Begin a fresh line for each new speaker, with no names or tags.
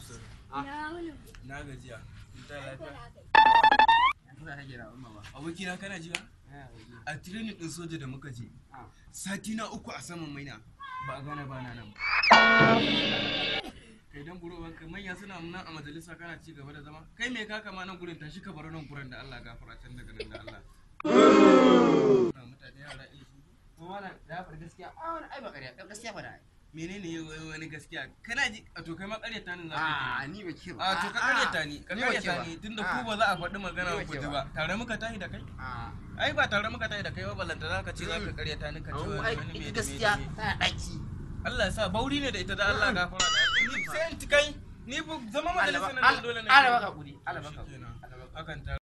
Absar.
Na wani
Na gajiya. Ta lafiya.
Kuna kake da umma ba.
Abokina kana ji ba? A training din soja da muka je. Sati na uku a saman maina. Ba a gane ba na nan. Kai dan buro wanka manya suna nan a majalisa kana ci gaba da zama. Kai me ka kama nan gurin tashi ka bar nan gurin da Allah gafara can daga nan da Allah. Na mutane yara ilimi.
Kuma wannan da faɗi gaskiya. A wani ai ba ƙarya. Gaskiya ba da ai.
Menene wai wani gaskiya? Kana ji a to kai ma ƙaryata nan za ka yi.
A ni ba ke ba.
A to ka ƙaryata ni, ka
Ni ba ke
ƙaryata
ba.
ni tunda
Ah.
ku ba za a faɗi magana
Ni ba
ku
ke
ji
ba.
ba. Tare muka tashi da kai?
A.
ai ba tare muka tayi da kai ba ballanta za ka ce za ka karyata ni ka ce
Au,
wani
ai
wani me
ita
da me
gaskiya
da me.
tana ɗaki.
Allah ya sa bauri ne da ita da Allah gafara da Allah. Ni sai in ti kai ni bu zama majalisa na dole ne.
Allah baka kuri. Allah baka kuri.
Shikenan.
Allah baka
Akan ta